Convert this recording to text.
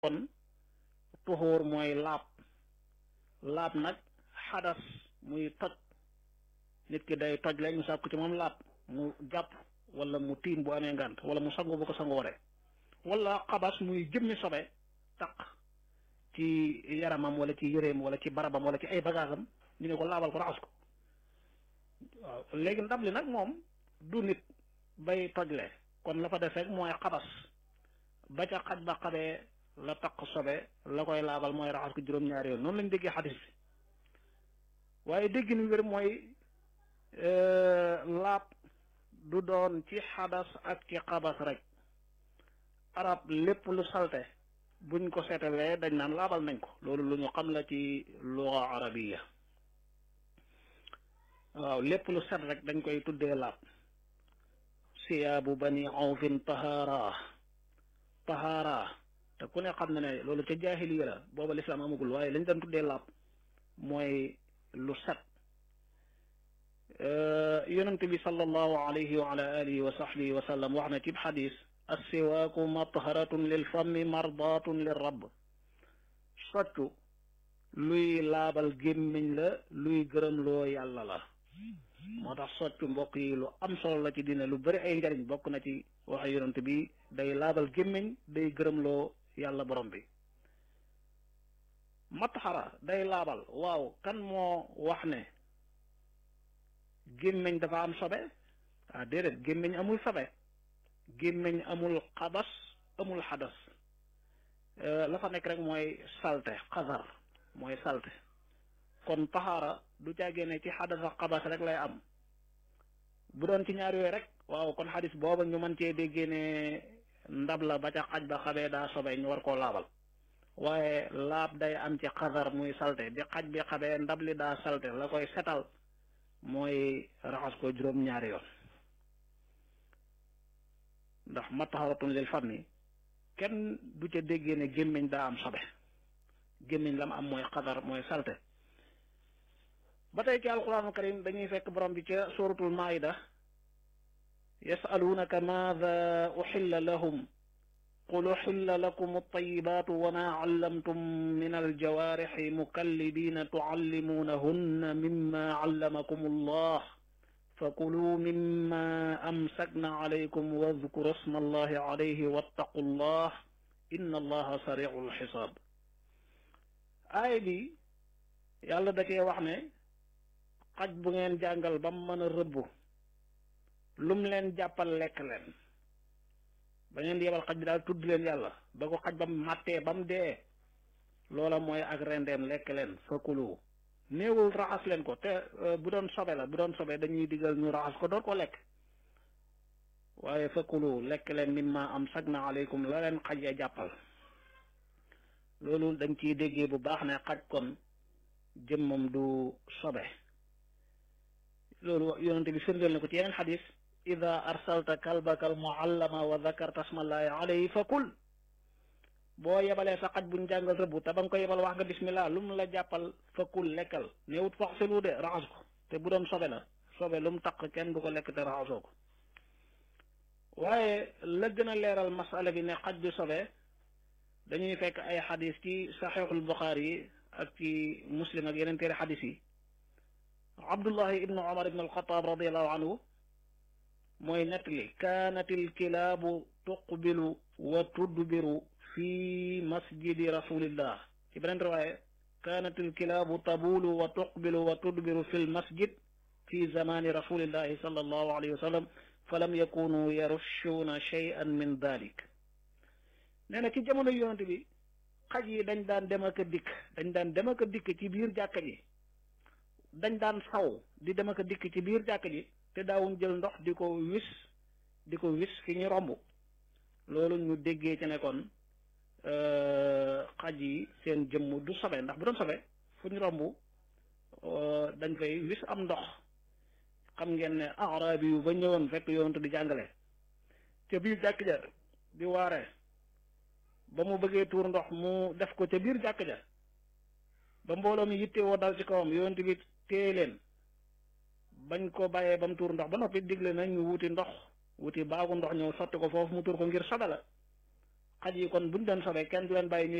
kon tuxóor mooy laab laab nag xadas muy toj nit ki day toj la ñu sàkku ci moom laab mu jàpp wala mu tiim bu amee ngànt wala mu sangu bu ko sangu waree wala xabas muy jëmmi sobe taq ci yaramam wala ci yëreem wala ci barabam wala ci ay bagaasam ñu ne ko laabal ko raxas ko waaw léegi ndab li nag moom du nit bay tojle kon la fa def rek mooy xabas ba ca xaj ba xabee la taq sobe la koy laabal mooy raxas ko juróom-ñaari yoon noonu lañ déggee xadis bi waaye dégg ni wér mooy laab du doon ci xadas ak ci xabas rek arab lépp lu salte buñ ko seetalee dañ naan laabal nañ ko loolu lu ñu xam la ci luga arabiya waaw lépp lu set rek dañ koy tuddee laab siyaabu bani awfin tahaara tahaara te ku ne xam na ne loolu ca jaahiliya la booba lislaam amagul waaye lañ daan tuddee laab mooy lu set yonente bi sallallahu alayhi wa ala alihi wa sahbihi wa sallam wax na ci xadis assiwaaku matharatun lil fammi mardatun lil rabb soccu luy laabal gémmiñ la luy gërëmloo yàlla la moo tax soccu mbokk yi lu am solo la ci dina lu bari ay njariñ bokk na ci waxe yonent bi day laabal gémmiñ day gërëmloo yàlla borom bi matxara day laabal waaw kan moo wax ne gémmiñ dafa am sobe ah déedéet gémmiñ amul sobe gémmiñ amul xabas amul xadas la fa nekk rek mooy salte xasar mooy salte kon taxaara du caagee ne ci xadas ak xabas rek lay am bu doon ci ñaar yooyu rek waaw kon xadis booba ñu mën cee déggee ne ndab la ba ca xaj ba xabee daa sobe ñu war koo laabal waaye laab day am ci xasar muy salte bi xaj bi xabee ndab li daa salte la koy setal mooy raxas ko juróom-ñaari yoon ndax mataharatun lil fami kenn du ca déggee ne gémmiñ daa am sobe gémmiñ la mu am mooy xadar mooy salte ba tey ci alquraanul karim dañuy fekk borom bi ca suratul maida yasaluunaka maada uxilla lahum qul uxilla lakum altayibaatu wa ma callamtum min aljawaarixi mukallibina tucallimuunahunna mimma callamakum allah fakulu mimma amsakna alaykum wadkuru sma allahi alayhi wattaqu llah inna allaha saricu lxisaab aay bi yàlla da cee wax ne xaj bu ngeen jàngal ba mu mën a rëbb lum leen jàppal lekk leen ba ngeen di yebal xaj bi daal tudd leen yàlla ba ko xaj ba mu màttee ba mu dee loola mooy ak rendeem lekk leen fakulu néewul raxas leen ko te bu doon sobe la bu doon sobe dañuy digal ñu raxas ko door ko lekk waaye fakulu lekk leen mimma am sag na aleykum la leen xaj ya jàppal loolu dañ ciy déggee bu baax ne xaj kon jëmmam du sobe loolu yonente bi firndeel na ko ci yeneen xadis ida arsalta kalbaka al muallama wa dakarta smallahi alayhi fakul boo yebalee sa xaj buñ jàngal rëbb te ba nga ko yebal wax nga bismillah lu mu la jàppal fakkul lekkal néewut fax selu de raxas ko te bu doon sobe la sobe lu mu taq kenn du ko lekk te raxasoo ko waaye la gën a leeral masala bi ne xaj du sobe dañuy fekk ay xadis ci saxiixul buxaari yi ak ci muslim ak yeneen téere xadis yi abdullahi ibnu omar ibnu alxataab radiallahu anhu mooy nettali kaanat ilkilaabu tuqbilu wa tudbiru fi masjidi rasulillah ci beneen riwaaya kaanat alkilaabu tabulu wa tuqbilu wa tudbiru fi lmasjid fi zamani rasulillahi sallallahu alayhi wa sallam falam yakunu yarushuuna shay'an min dalik nee na ci jamono yonent bi xaj yi dañ daan dem ak a dikk dañ daan dem ak a dikk ci biir jàkka ji dañ daan saw di dem ak a dikk ci biir jàkka ji te daawuñ jël ndox di ko wis di ko wis fi ñu romb loolu ñu déggee ci ne kon xaj yi seen jëmm du sobe ndax bu doon sobe fu ñu romb dañ fay wis am ndox xam ngeen ne arabi yu ba ñëwoon fekk yonent di jàngale ca biir jàkk ja di waare ba mu bëggee tuur ndox mu def ko ca biir jàkk ja ba mbooloo mi yitte woo dal ci kawam yonent bi téye leen bañ ko bàyyee ba mu tuur ndox ba noppi digle nañ ñu wuti ndox wuti baagu ndox ñëw sotti ko foofu mu tuur ko ngir sobe la xaj yi kon buñ doon sobee kenn du leen bàyyi